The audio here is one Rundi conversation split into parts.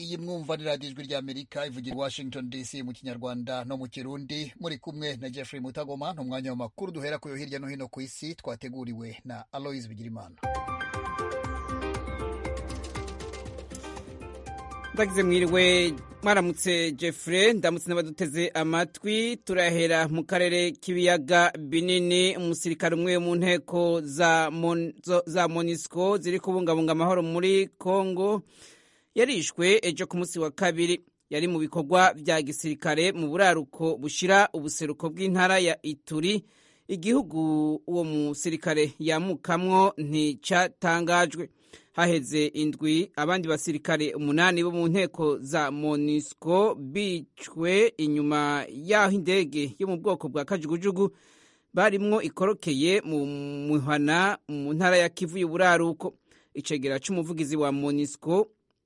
iyi mwumva ni radiyo ijwi ry'amerika ivugira i washington dc mu kinyarwanda no mu kirundi muri kumwe na jeffrey mutagoma ni umwanya w'amakuru duhera kuyo hirya no hino ku isi twateguriwe na aloise bigirimana ndagize mwiriwe mwaramutse jeffrey ndamutse n'abaduteze amatwi turahera mu karere k'ibiyaga binini umusirikare umwe mu nteko za, mon, za monisco ziri kubungabunga amahoro muri congo yarishwe ejo ku munsi wa kabiri yari mu bikorwa bya gisirikare mu buraruko bushira ubuseruko bw'intara ya ituri igihugu uwo musirikare yamukamwo nticatangajwe haheze indwi abandi basirikare umunani bo mu nteko za monisco bicwe inyuma y'aho indege yo mu bwoko bwa kajugujugu barimwo ikorokeye mu muhana mu ntara ya kivu y'uburaruko icegera c'umuvugizi wa monisco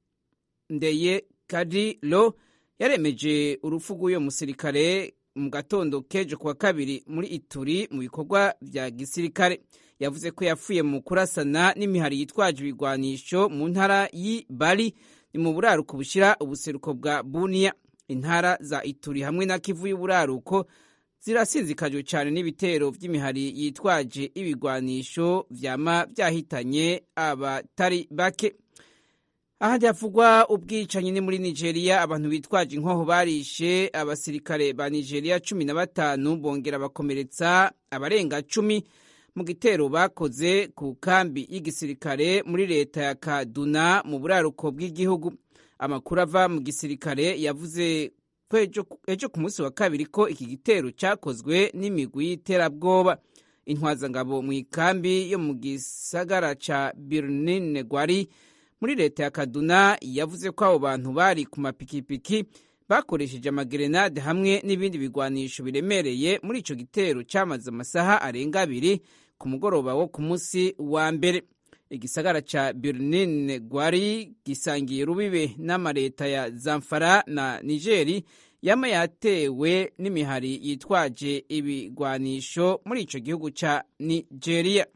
ndeye kadilo yaremeje urupfu rw'uyo musirikare mu gatondo kejo kuwa kabiri muri ituri mu bikorwa vya gisirikare yavuze ko yapfuye mu kurasana n'imihari yitwaje ibigwanisho mu ntara y'ibari ni mu buraruko bushira ubuseruko bwa buniya intara za ituri hamwe na kivu y'uburaruko zirasinzikajwe cyane n'ibitero vy'imihari yitwaje ibigwanisho vyama vyahitanye abatari bake ahandi havugwa ubwicanyi ni muri nigeria abantu bitwaje inkoho barishe abasirikare ba nigeria cumi na batanu bongera bakomeretsa abarenga cumi mu gitero bakoze ku kambi y'igisirikare muri leta ya kaduna mu buraruko bw'igihugu amakuru ava mu gisirikare yavuze ko ejo ku munsi wa kabiri ko iki gitero cyakozwe n'imigwi y'iterabwoba intwazangabo mu ikambi yo mu gisagara ca birnin gwari muri leta ya kaduna yavuze ko abo bantu bari ku mapikipiki bakoresheje amagerenade hamwe n'ibindi bigwanisho biremereye muri ico gitero cyamaze amasaha arenga abiri ku mugoroba wo ku munsi wa mbere igisagara ca birnin gwari gisangiye rubibe n'amaleta ya zamfara na nigeri yama yatewe n'imihari yitwaje ibigwanisho muri ico gihugu ca nigeria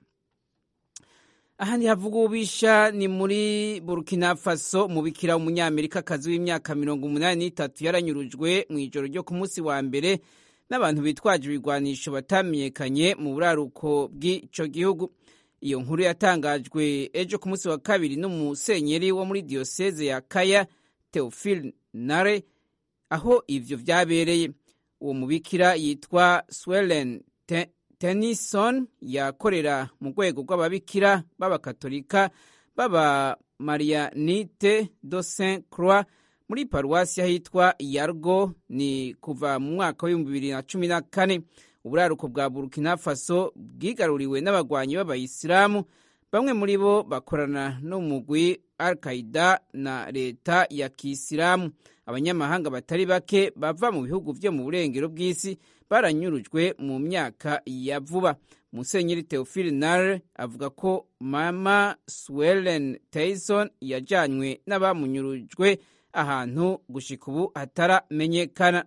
ahandi havuga ububisha ni muri burkina faso umubikira w'umunyamerikakazi w'imyaka mirongo umunani n'itatu yaranyurujwe mu ijoro ryo ku munsi wa mbere n'abantu bitwaje ibigwanisho batamenyekanye mu buraruko bw'ico gihugu iyo nkuru yatangajwe ejo ku munsi wa kabiri n'umusenyeri wo muri diyoseze ya kaya theophile nare aho ivyo vyabereye uwo mubikira yitwa swelen tennyson yakorera mu rwego rw'ababikira b'abakatolika b'aba marianite do saint croix muri paruwasi ahitwa yargo ni kuva mu mwaka w'ibihumbi bibiri na cumi na kane uburaruko bwa burkina faso bwigaruriwe n'abagwanyi b'abayisilamu bamwe muri bo bakorana n'umugwi al qaida na leta ya kisilamu abanyamahanga batari bake bava mu bihugu vyo mu burengero bw'isi baranyurujwe mu myaka ya vuba musenyeri theophile nare avuga ko mama swellen tyson yajanywe n'abamunyurujwe ahantu gushika ubu hataramenyekana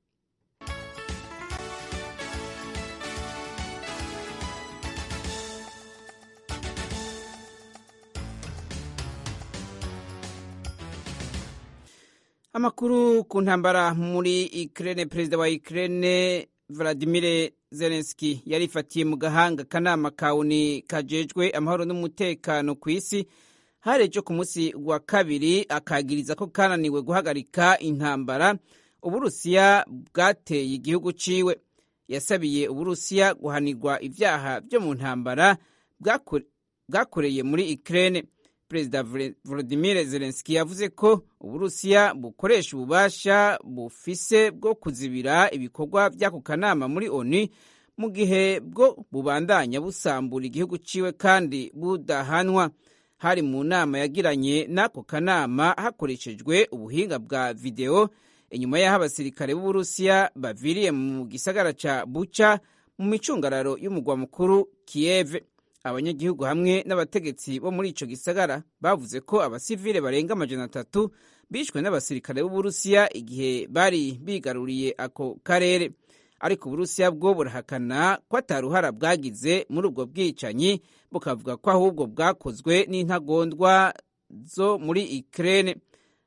amakuru ku ntambara muri Ukraine perezida wa Ukraine Vladimir Zelensky yarifatiye mu gahanga akanama kawuni kajejwe amahoro n'umutekano ku isi hari ejo ku munsi wa kabiri akagiriza ko kananiwe guhagarika intambara uburusiya bwateye igihugu ciwe yasabiye uburusiya guhanirwa ivyaha vyo mu ntambara bwakoreye muri Ukraine perezida volodimir zelenski yavuze ko uburusiya bukoresha ububasha bufise bwo kuzibira ibikorwa by'ako kanama muri onu mu gihe bwo bubandanya busambura igihugu ciwe kandi budahanwa hari mu nama yagiranye n'ako kanama hakoreshejwe ubuhinga bwa videwo inyuma y'aho abasirikare b'uburusiya baviriye mu gisagara ca buca mu micungararo y'umugwa mukuru kiyeve abanyagihugu hamwe n'abategetsi bo muri ico gisagara bavuze ko abasivile barenga amajana atatu bishwe n'abasirikare b'uburusiya igihe bari bigaruriye ako karere ariko uburusiya bwo burahakana ko ataruhara bwagize muri ubwo bwicanyi bukavuga ko ahubwo bwakozwe n'intagondwa zo muri Ukraine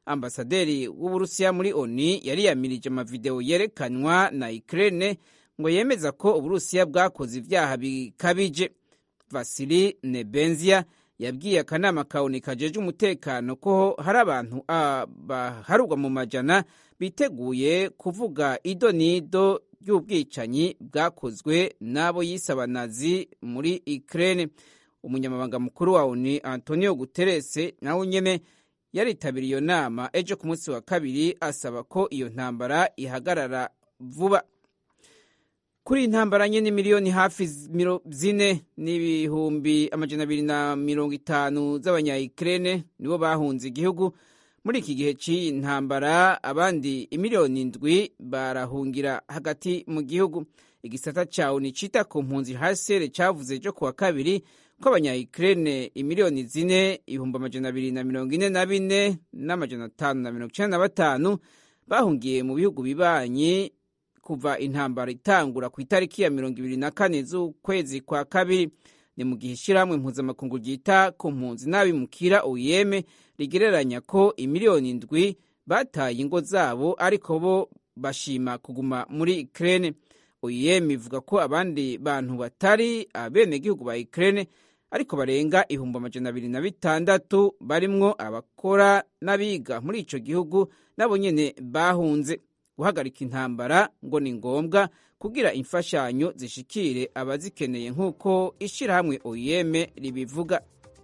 ambasaderi w'uburusiya muri oni yari yamirije amavideo yerekanwa na ukraine ngo yemeza ko uburusiya bwakoze ivyaha bikabije vasili nebenzia yabwiye akanama ka oni kajeje umutekano ko hari abantu baharurwa mu majana biteguye kuvuga ido n'ido ry'ubwicanyi bwakozwe n'abo yise abanazi muri ukraine umunyamabanga mukuru wa oni antonio guterres nawe nyene yaritabiriye iyo nama ejo ku munsi wa kabiri asaba ko iyo ntambara ihagarara vuba kuri iyi ntambara nyine miliyoni hafi zine n'ibihumbi amajana abiri na mirongo itanu z'abanyayikirene nibo bahunze igihugu muri iki gihe cy'iyi ntambara abandi imiliyoni indwi barahungira hagati mu gihugu igisata cya oni cita ku mpunzi hasere cyavuze ejo ku wa kabiri ko abanyayikirene imiliyoni zine ibihumbi amajana abiri na mirongo ine na bine n'amajana atanu na mirongo icyenda na batanu bahungiye mu bihugu bibanyi kuva intambara itangura ku itariki ya mirongo ibiri na kane z'ukwezi kwa kabiri ni mu gihe ishyirahamwe mpuzamakungu ryita ku mpunzi n'abimukira uyeme rigereranya ko imiliyoni indwi bataye ingo zabo ariko bo bashima kuguma muri ikirere uyeme ivuga ko abandi bantu batari abenegihugu ba ikirere ariko barenga ibihumbi amajana abiri na bitandatu barimwo abakora n'abiga muri icyo gihugu nabo nyine bahunze guhagarika intambara ngo ni ngombwa kugira imfashanyo zishikire abazikeneye nk'uko ishyirahamwe oyeme ribivuga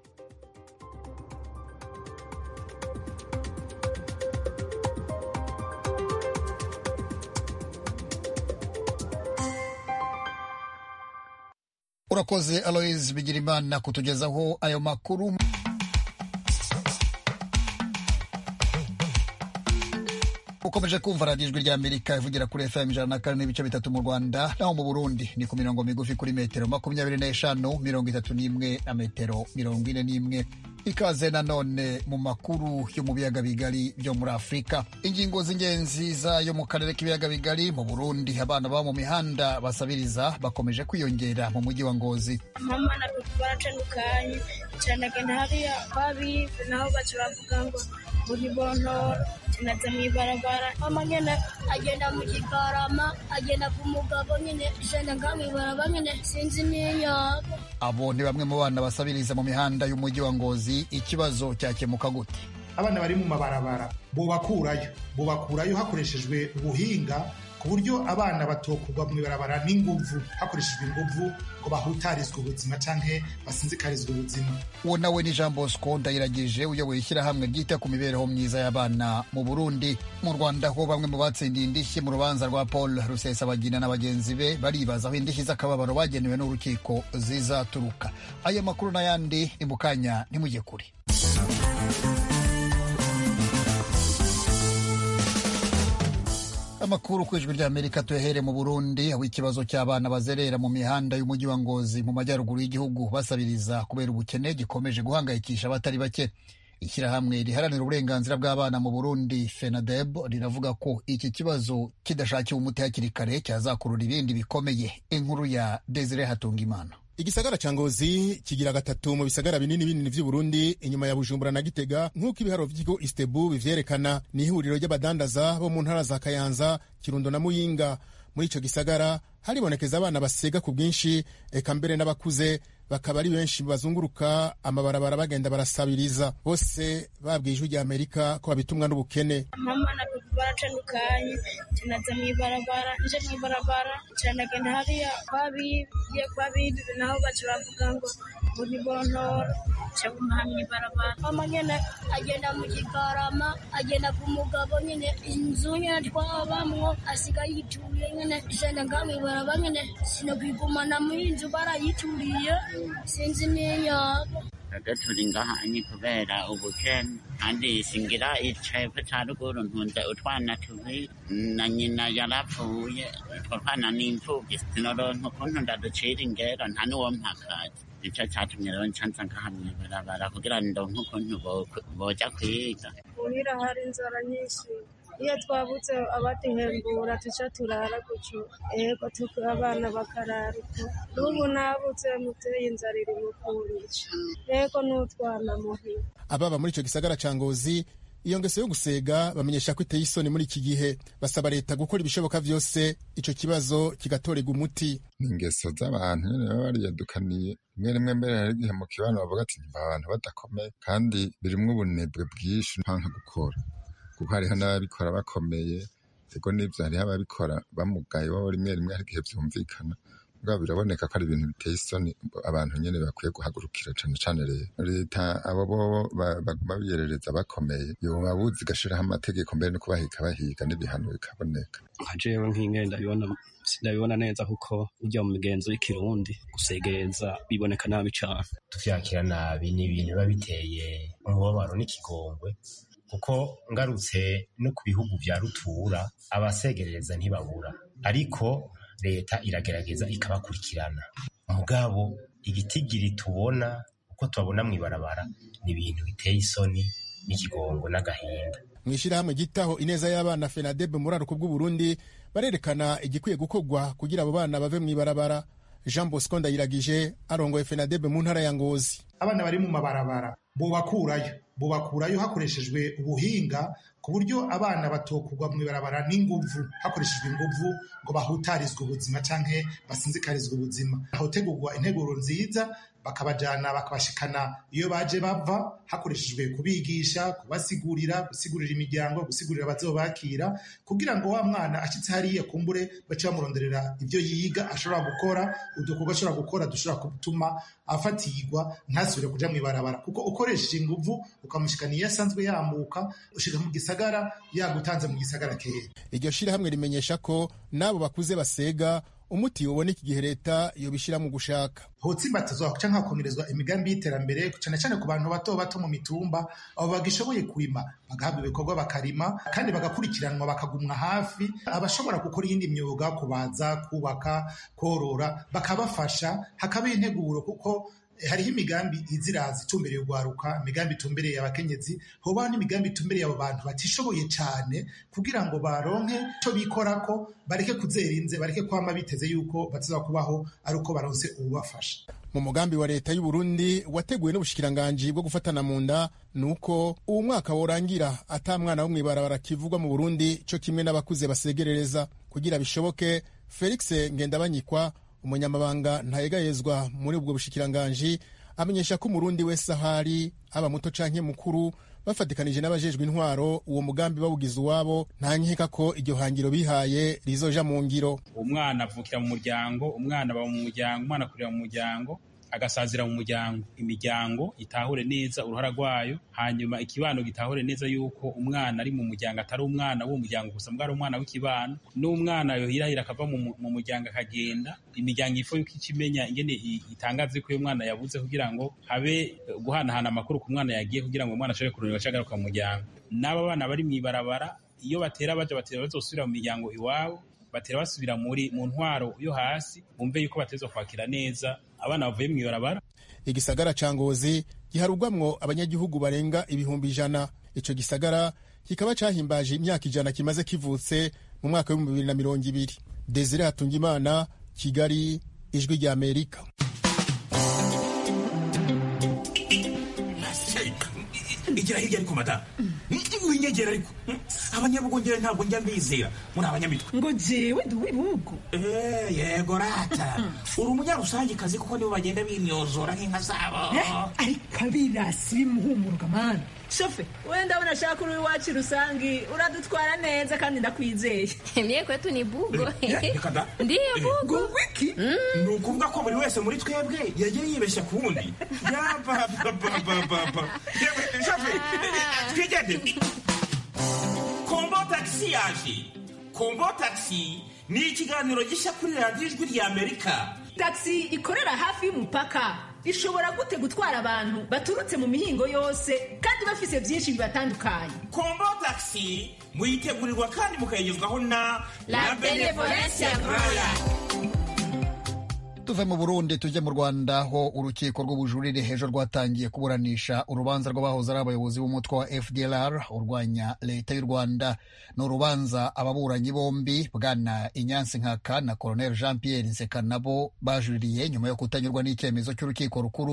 urakoze aloise bigirimana kutugezaho ayo makuru ukomeje kumva radiyo ijwi rya amerika ivugira kuri fm ijana na kane n'ibice bitatu mu rwanda naho mu burundi ni ku mirongo migufi kuri metero makumyabiri n'eshanu mirongo itatu n'imwe na metero mirongo ine n'imwe ikaze nanone mu makuru yo mu biyaga bigari byo muri afurika ingingo z'ingenzi zayo mu karere k'ibiyaga bigari mu burundi abana baba mu mihanda basabiriza bakomeje kwiyongera mu mujyi wa ngozi mama na papa baratandukanye cyane agenda hariya babive naho baca bavuga ngo buri bontora tunaza mu ibarabara mama nyine agenda mu kigarama agenda ku mugabo nyine jenda nga mu ibarabara nyine sinzi n'inyaka abo ni bamwe mu bana basabiriza mu mihanda y'umujyi wa ngozi ikibazo cyakemuka gute abana bari mu mabarabara bubakurayo bubakurayo hakoreshejwe ubuhinga ku buryo abana batokugwa mu ibarabara n'inguvu hakoreshejwe inguvu ngo bahutarizwe ubuzima canke basinzikarizwe ubuzima uwo nawe ni jean bosco ndayiragije uyoboye ishyirahamwe ryita ku mibereho myiza y'abana mu burundi mu rwanda ho bamwe mu batsindiye indishyi mu rubanza rwa paul rusesabagina na bagenzi be baribaza aho indishyi z'akababaro bagenewe n'urukiko zizaturuka aya makuru n'ayandi ni mu kanya ntimujye kure amakuru ku ijwi ry'amerika tuyahere mu burundi aho ikibazo cy'abana bazerera mu mihanda y'umujyi wa ngozi mu majyaruguru y'igihugu basabiriza kubera ubukene gikomeje guhangayikisha abatari bake ishyirahamwe riharanira uburenganzira bw'abana mu burundi fenadeb riravuga ko iki kibazo kidashakiwe umuti hakiri kare cyazakurura ibindi bikomeye inkuru ya desire hatungimana igisagara ca ngozi kigira gatatu mu bisagara binini binini vy'uburundi inyuma ya bujumbura na gitega nk'uko ibiharo vy'ikigo istebu bivyerekana ni ihuriro ry'abadandaza bo mu ntara za kayanza kirundo na muyinga muri ico gisagara haribonekeza abana basega ku bwinshi eka mbere n'abakuze bakaba ari benshi bazunguruka amabarabara bagenda barasabiriza bose babwiye ijwi rya amerika ko babitumwa n'ubukene mama na papa baratandukanye tunaza mu ibarabara nje mu ibarabara cyane agenda hariya kwabiye kwabive naho baca bavuga ngo buri bontora ca gumaha mu ibarabara mama nyene agenda mu kigarama agenda ku mugabo nyene inzu nyene twabamwo asiga yituriye nyene jenda nga mu ibarabara nyene sinokwigumana muri inzu barayituriye sinzi n'inyaka twebwe turi ngaha ni kubera ubukene kandi singira icepfo ca ruguru ntunze utwana tubiri na nyina yarapfuye utwo twana ni imfuvyi sinoronka ukuntu ndaducira ingero nta n'uwo mpakazi nico catumye rero ncanza ngaha mw'ibarabara kugira ndonke ukuntu boja kwiga muhira hari inzara nyinshi iyo twabutse abaduhembura tuca turara guco ego tuka abana bakarara uko n'ubu nabutse muteye inzara iri mu kunyica ego n'utwana muhira ababa muri ico gisagara ca ngozi iyo ngeso yo gusega bamenyesha ko iteye isoni muri iki gihe basaba leta gukora ibishoboka vyose ico kibazo kigatorerwa umuti ni ingeso z'abantu nyene baba bariyadukaniye rimwe rimwe mbere hari igihe mu kibano bavuga ati mva abantu badakomeye kandi birimwo ubunebwe bwinshi ntanka gukora kuko hariho n'ababikora bakomeye ego n'ivyo hariho ababikora bamugaye bo rimwe rimwe hari igihe vyumvikana bwa biraboneka ko ari ibintu biteye isoni abantu nyene bakwiye guhagurukira cane cane rero leta abo bobo baguma biyerereza bakomeye yoba buzi igashiraho amategeko mbere no kubahiga bahiga n'ibihano bikaboneka nka jewe nk'ingene ndabibona sindabibona neza kuko burya mu migenzo y'ikirundi gusegereza biboneka nabi cane tuvyakira nabi ni ibintu biba biteye umubabaro n'ikigongwe kuko ngarutse no ku bihugu vya rutura abasegereza ntibabura ariko leta iragerageza ikabakurikirana mugabo igitigiri tubona uko tubabona mw'ibarabara ni ibintu biteye isoni n'ikigongo n'agahinda mw'ishirahamwe gitaho ineza y'abana fenadebe muri aruko bw'uburundi barerekana igikwiye gukorwa kugira abo bana bave mw'ibarabara jean bosco ndayiragije arongoye fenadebe mu ntara ya ngozi abana bari mu mabarabara bobakurayo bobakurayo hakoreshejwe ubuhinga ku buryo abana batokugwa mu ibarabara n'inguvu hakoreshejwe inguvu ngo bahutarizwe ubuzima canke basinzikarizwe ubuzima hotegurwa integuro nziza bakabajana bakabashikana iyo baje bava hakoreshejwe kubigisha kubasigurira gusigurira imiryango gusigurira abazobakira kugira ngo wa mwana ashitse hariya kumbure bace bamuronderera ivyo yiga ashobora gukora udukorwa ashobora gukora dushobora gutuma afatirwa ntasubire kuja mw'ibarabara kuko ukoresheje inguvu ukamushikana iyo asanzwe yamuka ushika mu gisagara yagutanze mu gisagara kera iryo shirahamwe rimenyesha ko n'abo bakuze basega umuti uboneka igihe leta yobishira mu gushaka hotsimbatizwa canke hakomerezwa imigambi y'iterambere cane cane ku bantu bato bato mu mitumba abo bagishoboye kurima bagahabwa ibikorwa bakarima kandi bagakurikiranwa bakagumwa hafi abashobora gukora iyindi myuga kubaza kubaka korora bakabafasha hakaba integuro kuko hariho imigambi iziraza itumbereye urwaruka imigambi itumbereye abakenyezi hobaho n'imigambi itumbereye abo bantu batishoboye cane kugira ngo baronke ico bikorako bareke kuzerinze bareke kwama biteze yuko baziza kubaho ari uko baronse uwubafasha mu mugambi wa leta y'uburundi wateguwe n'ubushikiranganji bwo gufatana mu nda ni uko uwo mwaka worangira ata mwana wo mw'ibarabara kivugwa mu burundi co kimwe n'abakuze basegerereza kugira bishoboke felix ngendabanyikwa umunyamabanga ntayegayezwa muri ubwo bushikiranganji amenyesha ko umurundi wese ahari aba muto canke mukuru bafatikanije n'abajejwe intwaro uwo mugambi bawugize uwabo nta nkeka ko iryo hangiro bihaye rizoja mu ngiro umwana avukira mu muryango umwana aba mu muryango umwana akurira mu muryango agasazira mu muryango imiryango itahure neza uruhara rwayo hanyuma ikibano gitahure neza yuko umwana ari mu muryango atari umwana w'uwo muryango gusa mbwa ari umwana w'ikibano n'umwana yohirahira akava mu muryango akagenda imiryango ifo yuko ikimenya ingene itangaze ko uyu mwana yabuze kugira ngo habe guhanahana amakuru ku mwana yagiye kugira ngo umwana ashobore kurondera agaruka mu muryango n'aba bana bari mw'ibarabara iyo batera baja batera bazosubira mu miryango iwabo batera basubira muri mu ntwaro yo hasi bumve yuko batezwa kwakira neza abana bavuye mu ibarabara igisagara ca ngozi giharugwamwo abanyagihugu barenga ibihumbi ijana ico gisagara kikaba cahimbaje imyaka ijana kimaze kivutse mu mwaka w'ibihumbi bibiri na mirongo ibiri desire hatungimana kigali ijwi rya amerika igira hirya ariko mata winyegera ariko abanyabugongera ntabwo njya mbizera muri abanyamitwe ngo jewe ndi uw'ibihugu yego rata uri umunyarusangikazi kuko nibo bagenda bimyozora nk'inka zabo ariko abirasi bimuhumuruka mana shofe we ndabona ashaka uri iwacu rusangi uradutwara neza kandi ndakwizeye mye kwetu ni bugo ndiyo bugo wiki ni ukuvuga ko buri wese muri twebwe yagiye yibeshya ku wundi yapapapapapa shofe twigende kombo tagisi yaje kombo tagisi ni ikiganiro gishya kuri radiyo ijwi rya amerika tagisi ikorera hafi y'umupaka ishobora gute gutwara abantu baturutse mu mihingo yose kandi bafise byinshi bibatandukanye kombo tagisi muyitegurirwa kandi mukayigezwaho na la benevolencia roya tuve mu burundi tujye mu rwanda aho urukiko rw'ubujurire hejuru rwatangiye kuburanisha urubanza rw'abahoze ari abayobozi b'umutwe wa fdlr urwanya leta y'u rwanda ni urubanza ababuranyi bombi bwana inyansi nkaka na colonel jean pierre nseka nabo bajuririye nyuma yo kutanyurwa n'icyemezo cy'urukiko rukuru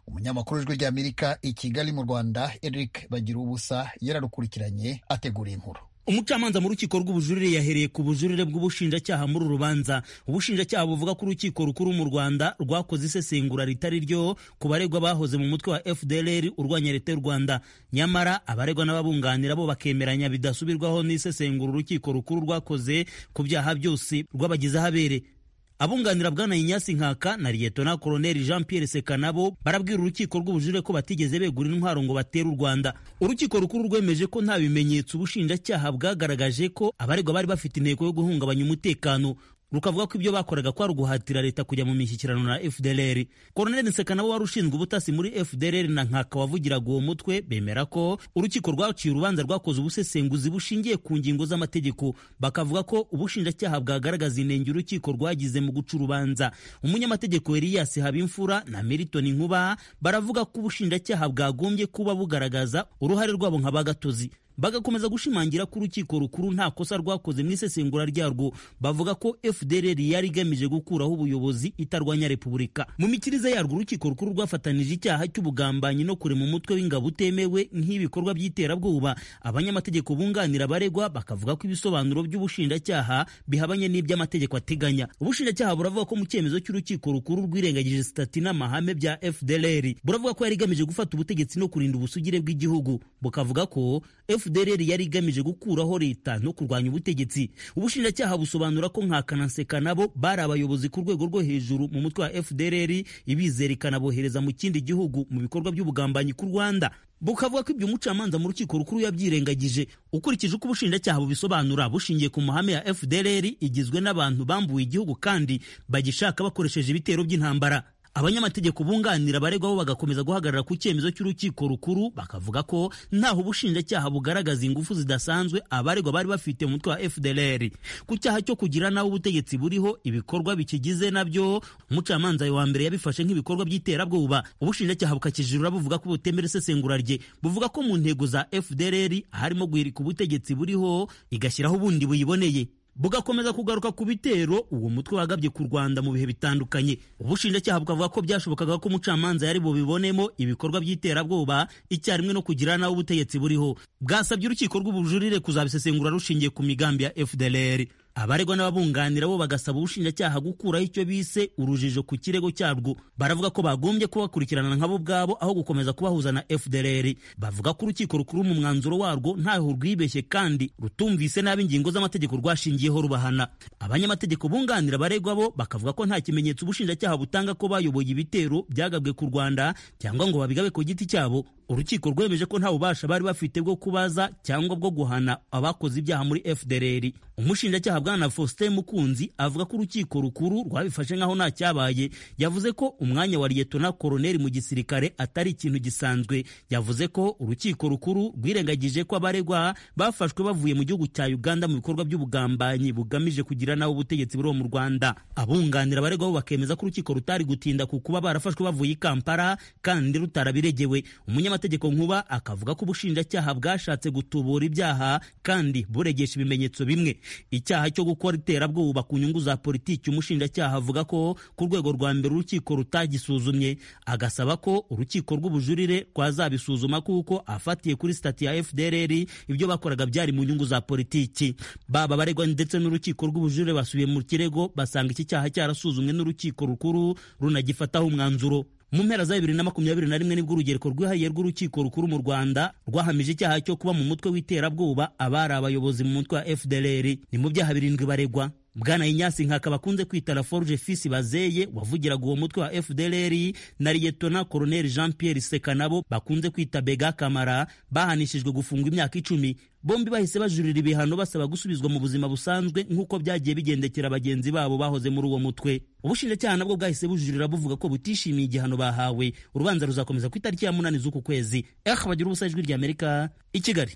umunyamakuru w'ijwi ry'amerika i kigali mu rwanda eric bagira ubusa yararukurikiranye ategura inkuru umucamanza mu rukiko rw'ubujurire yahereye ku bujurire bw'ubushinjacyaha muri uru rubanza ubushinjacyaha buvuga ko urukiko rukuru mu rwanda rwakoze isesengura ritari ryo ku baregwa bahoze mu mutwe wa fdlr urwanya leta y'u rwanda nyamara abaregwa n'ababunganira bo bakemeranya bidasubirwaho n'isesengura urukiko rukuru rwakoze ku byaha byose rwabagizeho abere abunganira bwana inyasi nkaka na liyetona koloneli jean pierre seka nabo barabwira urukiko rw'ubujurire ko batigeze begura intwaro ngo batere u rwanda urukiko rukuru rwemeje ko nta bimenyetso ubushinjacyaha bwagaragaje ko abaregwa bari bafite intego yo guhungabanya umutekano rukavuga ko ibyo bakoraga kwari uguhatira leta kujya mu mishyikirano na fdlr koloneli nseka nabo wari ushinzwe ubutasi muri fdlr na nkaka wavugiraga uwo mutwe bemera ko urukiko rwaciye urubanza rwakoze ubusesenguzi bushingiye ku ngingo z'amategeko bakavuga ko ubushinjacyaha bwagaragaza inenge urukiko rwagize mu guca urubanza umunyamategeko elias habimfura na meriton nkuba baravuga ko ubushinjacyaha bwagombye kuba bugaragaza uruhare rwabo nka bagatozi bagakomeza gushimangira ko urukiko rukuru nta kosa rwakoze mu isesengura ryarwo bavuga ko fdr yari igamije gukuraho ubuyobozi itarwanya repubulika mu mikirize yarwo urukiko rukuru rwafatanije icyaha cy'ubugambanyi no kurema umutwe w'ingabo utemewe nk'ibikorwa by'iterabwoba abanyamategeko bunganira abaregwa bakavuga ko ibisobanuro by'ubushinjacyaha bihabanye n'iby'amategeko ateganya ubushinjacyaha buravuga ko mu cyemezo cy'urukiko rukuru rwirengagije sitati n'amahame bya fdr buravuga ko yari igamije gufata ubutegetsi no kurinda ubusugire bw'igihugu bukavuga ko fdr yari igamije gukuraho leta no kurwanya ubutegetsi ubushinjacyaha busobanura ko nkakana nseka nabo bari abayobozi ku rwego rwo hejuru mu mutwe wa fdr ibizera ikanabohereza mu kindi gihugu mu bikorwa by'ubugambanyi ku rwanda bukavuga ko ibyo umucamanza mu rukiko rukuru yabyirengagije ukurikije uko ubushinjacyaha bubisobanura bushingiye ku mahame ya fdr igizwe n'abantu bambuwe igihugu kandi bagishaka bakoresheje ibitero by'intambara abanyamategeko bunganira abaregwa bo bagakomeza guhagarara ku cyemezo cy'urukiko rukuru bakavuga ko ntaho ubushinjacyaha bugaragaza ingufu zidasanzwe abaregwa bari bafite mu mutwe wa fdlr ku cyaha cyo kugira nawe ubutegetsi buriho ibikorwa bikigize nabyo umucamanza wa mbere yabifashe nk'ibikorwa by'iterabwoba ubushinjacyaha bukakijurura buvuga ko butemera isesengura rye buvuga ko mu ntego za fdlr harimo guhirika ubutegetsi buriho igashyiraho ubundi buyiboneye bugakomeza kugaruka ku bitero uwo mutwe wagabye ku rwanda mu bihe bitandukanye ubushinjacyaha bukavuga ko byashobokaga ko umucamanza yari bubibonemo ibikorwa by'iterabwoba icyarimwe no kugira nawe ubutegetsi buriho bwasabye urukiko rw'ubujurire kuzabisesengura rushingiye ku migambi ya fdlr abaregwa n'ababunganira bo bagasaba ubushinjacyaha gukuraho icyo bise urujijo ku kirego cyarwo baravuga ko bagombye kubakurikirana nkabo ubwabo aho gukomeza kubahuza na fdlr bavuga ko urukiko rukuru mu mwanzuro warwo ntaho rwibeshye kandi rutumvise nabi ingingo z'amategeko rwashingiyeho rubahana abanyamategeko bunganira abaregwa bo bakavuga ko nta kimenyetso ubushinjacyaha butanga ko bayoboye ibitero byagabwe ku rwanda cyangwa ngo babigabe ku giti cyabo urukiko rwemeje ko nta bubasha bari bafite bwo kubaza cyangwa bwo guhana abakoze ibyaha muri fdlr umushinjacyaha bwana faustin mukunzi avuga ko urukiko rukuru rwabifashe nk'aho nta cyabaye yavuze ko umwanya wa liyetona koroneli mu gisirikare atari ikintu gisanzwe yavuze ko urukiko rukuru rwirengagije ko abaregwa bafashwe bavuye mu gihugu cya uganda mu bikorwa by'ubugambanyi bugamije kugira nawe ubutegetsi buriho mu rwanda abunganira abaregwa bo bakemeza ko urukiko rutari gutinda ku kuba barafashwe bavuye i kampala kandi rutarabiregewe umunyamategeko nkuba akavuga ko ubushinjacyaha bwashatse gutubura ibyaha kandi buregesha ibimenyetso bimwe icyaha cyo gukora iterabwoba ku nyungu za politiki umushinjacyaha avuga ko ku rwego rwa mbere urukiko rutagisuzumye agasaba ko urukiko rw'ubujurire rwazabisuzuma kuko afatiye kuri sitati ya fdrr ibyo bakoraga byari mu nyungu za politiki baba baregwa ndetse n'urukiko rw'ubujurire basubiye mu kirego basanga iki cyaha cyarasuzumwe n'urukiko rukuru runagifataho umwanzuro mu mpera za bibiri na makumyabiri na rimwe nibwo urugereko rwihariye rw'urukiko rukuru mu rwanda rwahamije icyaha cyo kuba mu mutwe w'iterabwoba abari abayobozi mu mutwe wa fdlr ni mu byaha birindwi baregwa bwana inyasi nkaka bakunze kwita la forge fils bazeye wavugiraga uwo mutwe wa fdlr na liyetona koroneli jean pierre seka nabo bakunze kwita bega kamara bahanishijwe gufungwa imyaka icumi bombi bahise bajurira ibihano basaba gusubizwa mu buzima busanzwe nk'uko byagiye bigendekera bagenzi babo bahoze muri uwo mutwe ubushinjacyaha nabwo bwahise bujurira buvuga ko butishimiye igihano bahawe urubanza ruzakomeza ku itariki ya munani z'uku kwezi eh bagira ubusa ijwi ry'amerika i kigali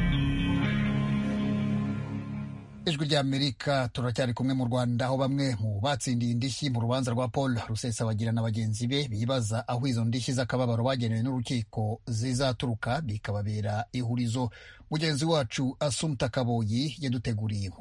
ijwi ry'amerika turacyari kumwe mu rwanda aho bamwe mu batsindiye indishyi mu rubanza rwa paul rusesabagira na bagenzi be bibaza aho izo ndishyi z'akababaro bagenewe n'urukiko zizaturuka bikababera ihurizo mugenzi wacu asumta kaboyi yaduteguriye inkuru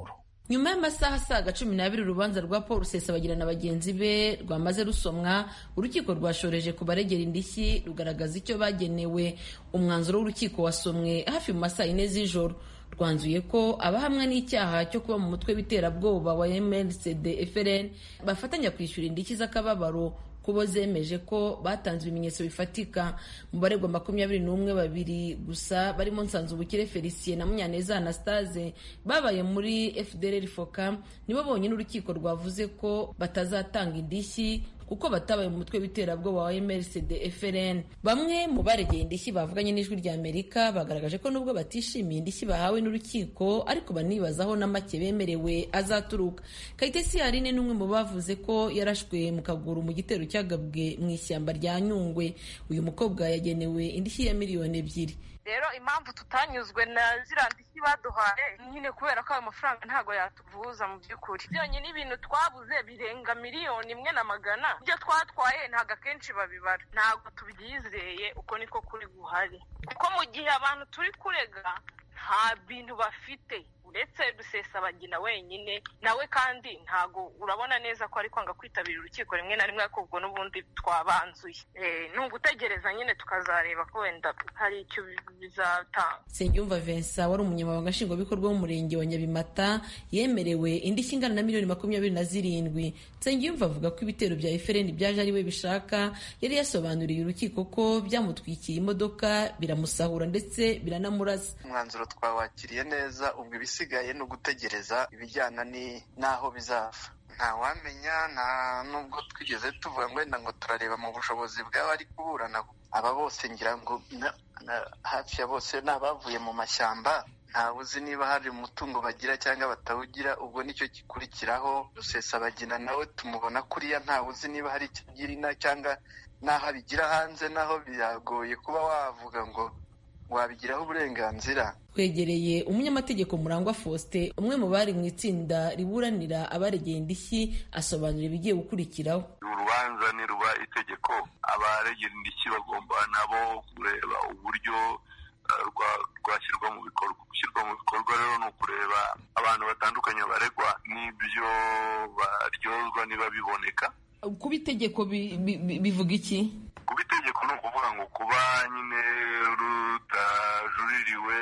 nyuma y'amasaha asaga cumi n'abiri urubanza rwa paul rusesabagina na bagenzi be rwamaze rusomwa urukiko rwashoreje ku baregera indishyi rugaragaza icyo bagenewe umwanzuro w'urukiko wasomwe hafi mu masaha yine z'ijoro rwanzuye ko abahamwa n'icyaha cyo kuba mu mutwe w'iterabwoba wa mrcd frn bafatanya kwishyura indishyi z'akababaro kubo zemeje ko batanze ibimenyetso bifatika mu baregwa makumyabiri n'umwe babiri gusa barimo nsanzubukire felicien na munyaneza anastase babaye muri fdr foka nibo bonyine urukiko rwavuze ko batazatanga indishyi kuko batabaye mu mutwe w'iterabwoba wa mrcd frn bamwe mu baregeye indishyi bavuganye n'ijwi rya amerika bagaragaje ko nubwo batishimiye indishyi bahawe n'urukiko ariko banibazaho na make bemerewe azaturuka kayitesi yarine n'umwe mu bavuze ko yarashwe mu kaguru mu gitero cyagabwe mu ishyamba rya nyungwe uyu mukobwa yagenewe indishyi ya miliyoni ebyiri rero impamvu tutanyuzwe na ziriya ndishyi baduhaye nyine kubera ko ayo mafaranga ntabwo yatuvuza mu by'ukuri byonyine ibintu twabuze birenga miliyoni imwe na magana ibyo twatwaye ntabwo akenshi babibara ntabwo tubyizeye uko niko kuri guhari kuko mu gihe abantu turi kurega nta bintu bafite uretse rusesabagina wenyine nawe kandi ntago urabona neza ko ari kwanga kwitabira urukiko rimwe na rimwe ariko ubwo n'ubundi twabanzuye ni ugutegereza nyine tukazareba ko wenda hari icyo bizatanga nsengiyumva vincent wari umunyamabanga nshingwabikorwa w'umurenge wa nyabimata yemerewe indishyi ingana na miliyoni makumyabiri na zirindwi nsengiyumva avuga ko ibitero bya efereni byaje ari we bishaka yari yasobanuriye urukiko ko byamutwikiye imodoka biramusahura ndetse biranamurasa umwanzuro twawakiriye neza ubwo ibisigaye ni ugutegereza ibijyana n'aho bizava ntawamenya nta nubwo twigeze tuvuga ngo wenda ngo turareba mu bushobozi bw'abari kuburana aba bose ngira ngo hafi ya bose ni abavuye mu mashyamba ntawe uzi niba hari umutungo bagira cyangwa batawugira ubwo nicyo gikurikiraho rusesabagina nawe tumubona kuriya ntawe uzi niba hari icyo agira ina cyangwa n'aho abigira hanze naho biragoye kuba wavuga ngo wabigiraho uburenganzira twegereye umunyamategeko murangwa faustin umwe mu bari mu itsinda riburanira abaregeye indishyi asobanura ibigiye gukurikiraho urubanza niruba itegeko abaregera indishyi bagomba nabo kureba uburyo rwashyirwa mu bikorwa gushyirwa mu bikorwa rero ni ukureba abantu batandukanye baregwa n'ibyo baryozwa niba biboneka kuba itegeko bivuga iki kuba itegeko ni ukuvuga ngo kuba nyine rutajuririwe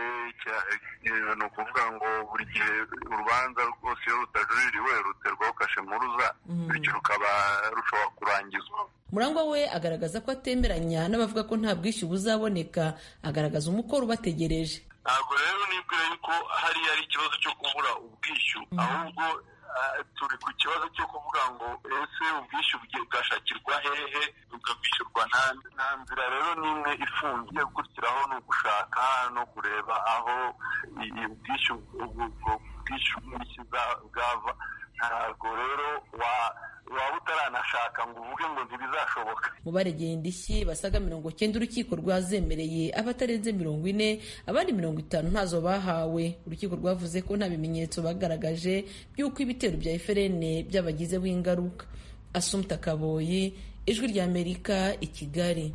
ni ukuvuga ngo buri gihe urubanza rwose iyo rutajuririwe ruterwaho kashe mpuruza bityo rukaba rushobora kurangizwa murangwa we agaragaza ko atemeranya n'abavuga ko nta bwishyu buzaboneka agaragaza umukoro ubategereje ntabwo rero nibwira yuko hariya ari ikibazo cyo kubura ubwishyu ahubwo turi ku kibazo cyo kuvuga ngo ese ubwishyu bwashakirwa hehe bukabwishyurwa nta nzira rero n'imwe ifungiye gukurikiraho ni ugushaka no kureba aho ubwishyu ubwishyu bw'indishyi bwava ntabwo rero waba utaranashaka ngo uvuge ngo ntibizashoboka mu baregeye indishyi basaga mirongo cyenda urukiko rwazemereye abatarenze mirongo ine abandi mirongo itanu ntazo bahawe urukiko rwavuze ko nta bimenyetso bagaragaje by'uko ibitero bya eferene byabagizeho ingaruka asumta kaboyi ijwi ry'amerika i kigali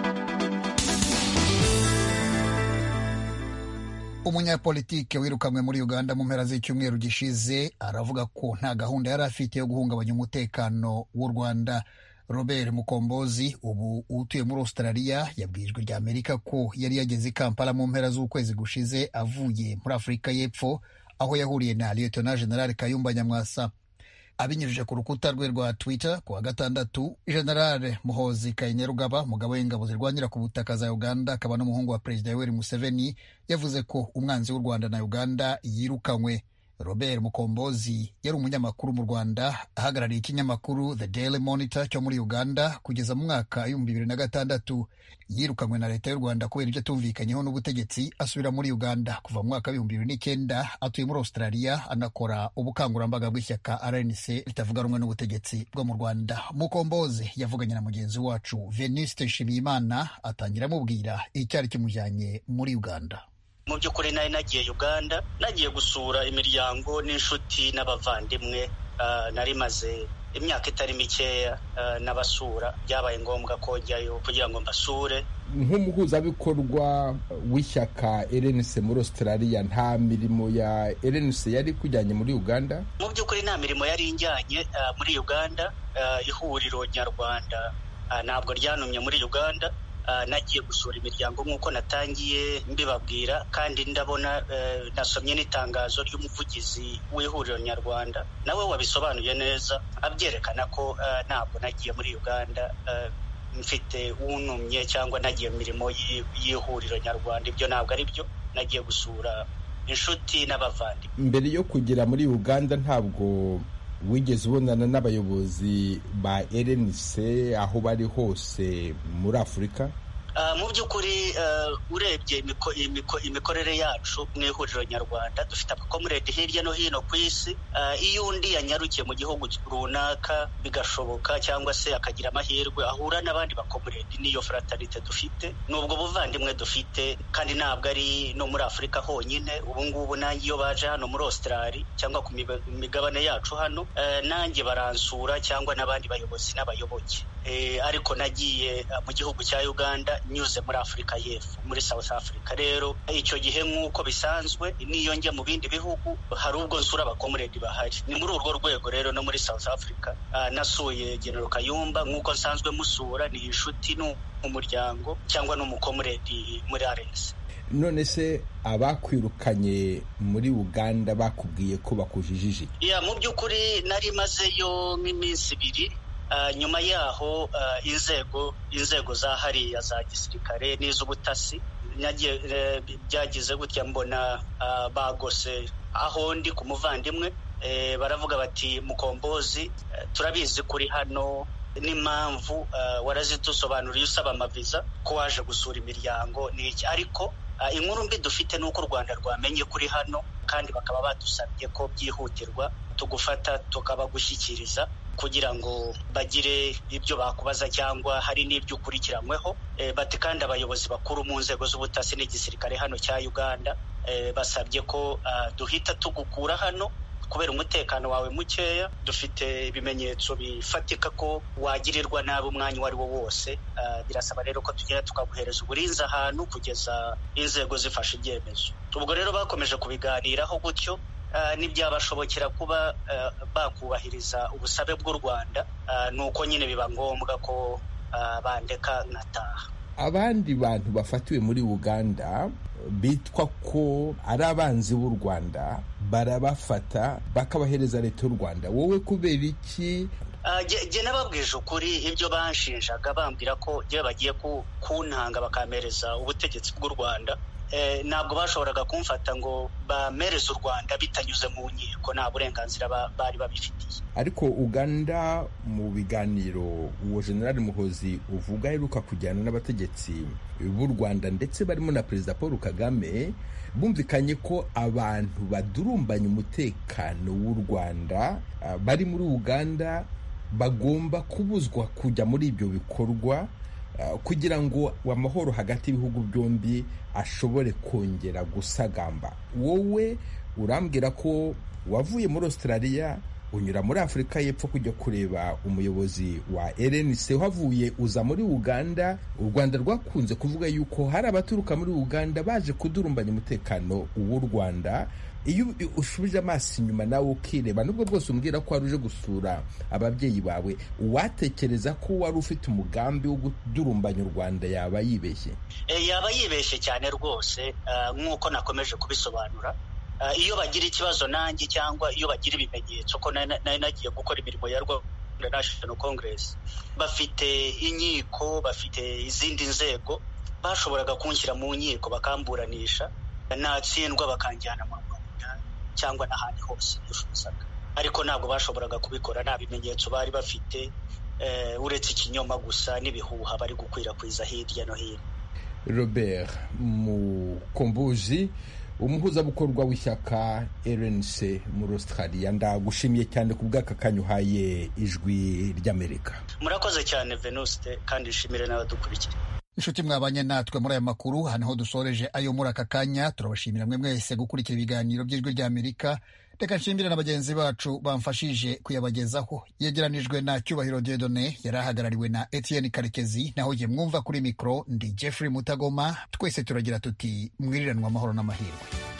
umunyapolitike wirukanwe muri uganda mu mpera z'icyumweru gishize aravuga ko nta gahunda yari afite yo guhungabanya umutekano w'u rwanda robert mukombozi ubu utuye muri australia yabwijwe rya amerika ko yari yageze i kampala mu mpera z'ukwezi gushize avuye muri afurika y'epfo aho yahuriye na lieutenant general kayumba nyamwasa abinyujije ku rukuta rwe rwa twitter ku wa gatandatu general muhozi kainerugaba umugabo w'ingabo zirwanira ku butaka za uganda akaba n'umuhungu wa perezida yoweri museveni yavuze ko umwanzi w'u rwanda na uganda yirukanywe robert mukombozi yari umunyamakuru mu rwanda ahagarariye ikinyamakuru the daily monitor cyo muri uganda kugeza mu mwaka w'ibihumbi bibiri na gatandatu yirukanywe na leta y'u rwanda kubera ibyo atumvikanyeho n'ubutegetsi asubira muri uganda kuva mu mwaka w'ibihumbi bibiri n'icyenda atuye muri australia anakora ubukangurambaga bw'ishyaka rnc ritavuga rumwe n'ubutegetsi bwo mu rwanda mukombozi yavuganye na mugenzi wacu veniste nshimiyimana atangira amubwira icyari kimujyanye muri uganda mu by'ukuri nari nagiye uganda nagiye gusura imiryango n'inshuti n'abavandimwe nari maze imyaka itari mikeya n'abasura byabaye ngombwa ko njyayo kugira ngo mbasure nk'umuhuzabikorwa w'ishyaka rnc muri australia nta mirimo ya rnc yari kujyanye muri uganda mu by'ukuri nta mirimo yari injyanye uh, muri uganda uh, ihuriro nyarwanda uh, ntabwo ryanumye muri uganda nagiye gusura imiryango nk'uko natangiye mbibabwira kandi ndabona nasomye n'itangazo ry'umuvugizi w'ihuriro nyarwanda nawe wabisobanuye neza abyerekana ko ntabwo nagiye muri uganda mfite unumye cyangwa nagiye mu mirimo y'ihuriro nyarwanda ibyo ntabwo ari byo nagiye gusura inshuti n'abavandimwe mbere yo kugera muri uganda ntabwo wigeze ubonana n'abayobozi ba rnc aho bari hose muri afurika mu by'ukuri urebye imikorere yacu mu ihuriro nyarwanda dufite amakomuredi hirya no hino ku isi iyo undi yanyarukiye mu gihugu runaka bigashoboka cyangwa se akagira amahirwe ahura n'abandi bakomuredi n'iyo fraternite dufite ni ubwo buvandimwe dufite kandi ntabwo ari no muri afurika honyine ubu ngubu nanjye iyo baje hano muri australia cyangwa ku migabane yacu hano nanjye baransura cyangwa n'abandi bayobozi n'abayoboke ariko nagiye mu gihugu cya uganda nyuze muri afurika y'epfo muri south africa rero icyo gihe nk'uko bisanzwe n'iyo njya mu bindi bihugu hari ubwo nsura abakomuredi bahari ni muri urwo rwego rero no muri south africa nasuye genero kayumba nk'uko nsanzwe musura ni inshuti n'umuryango cyangwa n'umukomuredi muri arensi none se abakwirukanye muri uganda bakubwiye ko bakujijije ya mu by'ukuri nari mazeyo nk'iminsi ibiri nyuma yaho inzego inzego za hariya za gisirikare n'iz'ubutasi byagize gutya mbona bagose aho ndi ku muvandimwe baravuga bati mukombozi turabizi kuri hano n'impamvu warazidusobanuriye usaba amaviza ko waje gusura imiryango ni iki ariko inkuru mbi dufite ni uko u rwanda rwamenye kuri hano kandi bakaba badusabye ko byihutirwa tugufata tukabagushyikiriza kugira ngo bagire ibyo bakubaza cyangwa hari n'ibyo ukurikiranyweho bati kandi abayobozi bakuru mu nzego z'ubutasi n'igisirikare hano cya uganda basabye ko duhita tugukura hano kubera umutekano wawe mukeya dufite ibimenyetso bifatika ko wagirirwa nabi umwanya uwo ari wo wose birasaba rero ko tugenda tukaguhereza uburinzi ahantu kugeza inzego zifashe ibyemezo ubwo rero bakomeje kubiganiraho gutyo ntibyabashobokera kuba bakubahiriza ubusabe bw'u rwanda ni uko nyine biba ngombwa ko bandeka nkataha abandi bantu bafatiwe muri uganda bitwa ko ari abanzi b'u rwanda barabafata bakabahereza leta y'u rwanda wowe kubera iki jye nababwije ukuri ibyo banshinjaga bambwira ko iyo bagiye kuntanga bakampereza ubutegetsi bw'u rwanda ntabwo bashoboraga kumfata ngo bamereze u rwanda bitanyuze mu nkiko nta burenganzira bari babifitiye ariko uganda mu biganiro uwo generali muhozi uvuga aheruka kujyana n'abategetsi b'u rwanda ndetse barimo na perezida paul kagame bumvikanye ko abantu badurumbanya umutekano w'u rwanda bari muri uganda bagomba kubuzwa kujya muri ibyo bikorwa kugira ngo amahoro hagati y'ibihugu byombi ashobore kongera gusagamba wowe urambwira ko wavuye muri australia unyura muri afurika y'epfo kujya kureba umuyobozi wa rnc uhavuye uza muri uganda u rwanda rwakunze kuvuga yuko hari abaturuka muri uganda baje kudurumbanya umutekano w'u rwanda iyo ushubije amaso inyuma nawe ukireba nubwo bwose umbwira ko wari uje gusura ababyeyi bawe watekereza ko wari ufite umugambi wo kudurumbanya u rwanda yaba yibeshye yaba yibeshye cyane rwose nk'uko nakomeje kubisobanura iyo bagira ikibazo nanjye cyangwa iyo bagira ibimenyetso ko nari nagiye gukora imirimo ya rwanda national congress bafite inkiko bafite izindi nzego bashoboraga kunshyira mu nkiko bakamburanisha natsindwa bakanjyana mu rwanda cyangwa n'ahandi hose bifuzaga ariko ntabwo bashoboraga kubikora nta bimenyetso bari bafite uretse ikinyoma gusa n'ibihuha bari gukwirakwiza hirya no hino robert mukombozi umuhuzabikorwa w'ishyaka rnc muri australia ndagushimiye cyane ku bw'aka kanya uhaye ijwi ry'amerika murakoze cyane venuste kandi nshimire n'abadukurikira inshuti mwabanye natwe muri aya makuru hano ho dusoreje ayo muri aka kanya turabashimira mwe mwese gukurikira ibiganiro by'ijwi ry'amerika reka nshimire na bagenzi bacu bamfashije kuyabagezaho yegeranijwe na cyubahiro diedone yari ahagarariwe na etienne karekezi naho jye mwumva kuri mikoro ndi jeffrey mutagoma twese turagira tuti mwiriranwa amahoro n'amahirwe